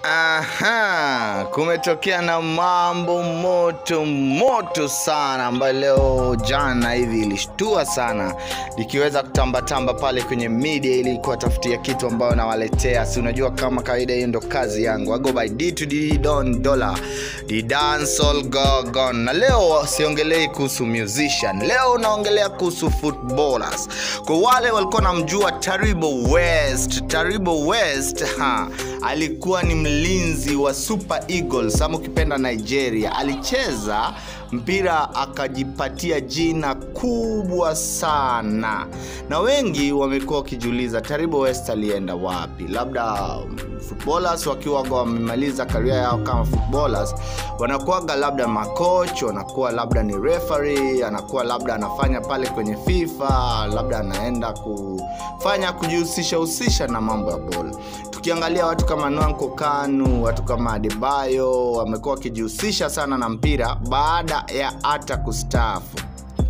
Aha, kumetokea na mambo moto moto sana ambayo leo jana hivi ilishtua sana, likiweza kutambatamba pale kwenye media ili kuwatafutia kitu ambayo nawaletea. Si unajua kama kawaida, hiyo ndo kazi yangu. I go by D to D Don Dollar, the dancehall gorgon. Na leo siongelei kuhusu musician, leo naongelea kuhusu footballers. Kwa wale walikuwa namjua Taribo West, Taribo West ha, alikuwa ni mlinzi wa Super Eagles ama ukipenda Nigeria. Alicheza mpira akajipatia jina kubwa sana, na wengi wamekuwa wakijiuliza Taribo West alienda wapi? Labda um, footballers wakiwa wamemaliza karia yao kama footballers wanakuwaga labda makoch, wanakuwa labda ni referee, anakuwa labda anafanya pale kwenye FIFA, labda anaenda kufanya kujihusisha husisha na mambo ya bola tukiangalia watu kama Nwanko Kanu, watu kama Adebayo wamekuwa wakijihusisha sana na mpira baada ya hata kustaafu.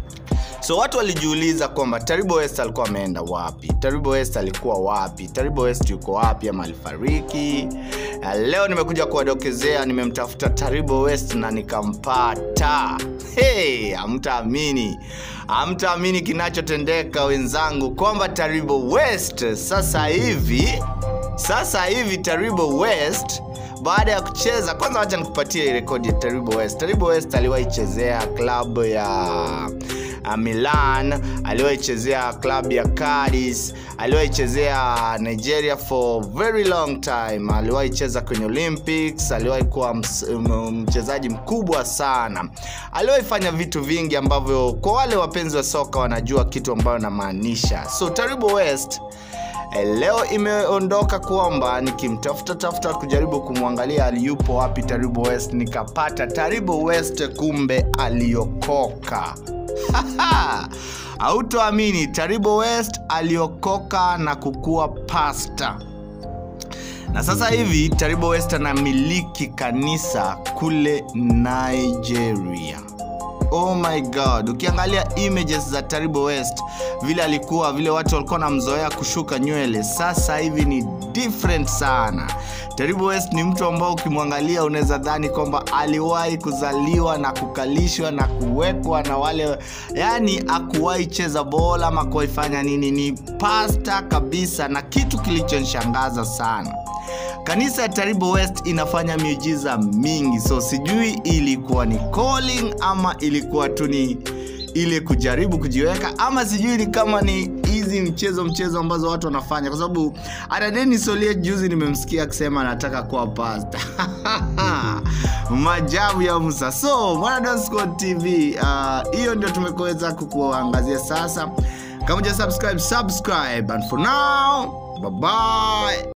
So watu walijiuliza kwamba Taribo West alikuwa ameenda wapi? Taribo West alikuwa wapi? Taribo West yuko wapi ama alifariki? Na leo nimekuja kuwadokezea, nimemtafuta Taribo West na nikampata. Hey, hamtaamini, hamtaamini kinachotendeka wenzangu, kwamba Taribo West sasa hivi sasa hivi Taribo West baada ya kucheza, kwanza wacha nikupatie rekodi ya Taribo West. Taribo West aliwahi chezea klabu ya uh, Milan, aliwahi chezea klabu ya Cadiz, aliwahi chezea Nigeria for very long time, aliwahi cheza kwenye Olympics, aliwahi kuwa mchezaji mkubwa sana, aliwahi fanya vitu vingi ambavyo kwa wale wapenzi wa soka wanajua kitu ambayo namaanisha. So Taribo West leo imeondoka kwamba nikimtafuta tafuta kujaribu kumwangalia aliyupo wapi Taribo West, nikapata Taribo West, kumbe aliokoka. Hautoamini, Taribo West aliokoka na kukuwa pasta, na sasa hivi Taribo West anamiliki kanisa kule Nigeria. Oh my god, ukiangalia images za Taribo West vile alikuwa, vile watu walikuwa namzoea kushuka nywele, sasa hivi ni different sana. Taribo West ni mtu ambao ukimwangalia unaweza dhani kwamba aliwahi kuzaliwa na kukalishwa na kuwekwa na wale, yani akuwahi cheza bola ama kuwahi fanya nini, ni pasta kabisa. Na kitu kilichonishangaza sana kanisa ya Taribo West inafanya miujiza mingi, so sijui ilikuwa ni calling ama ilikuwa tu ni ile kujaribu kujiweka, ama sijui ni kama ni hizi mchezo mchezo ambazo watu wanafanya, kwa sababu hata Dennis Olie juzi nimemsikia akisema anataka kuwa pasta majabu ya Musa. So Mwana Squad TV hiyo uh, ndio tumekuweza kukuangazia sasa. Kama uja subscribe, subscribe and for now bye bye.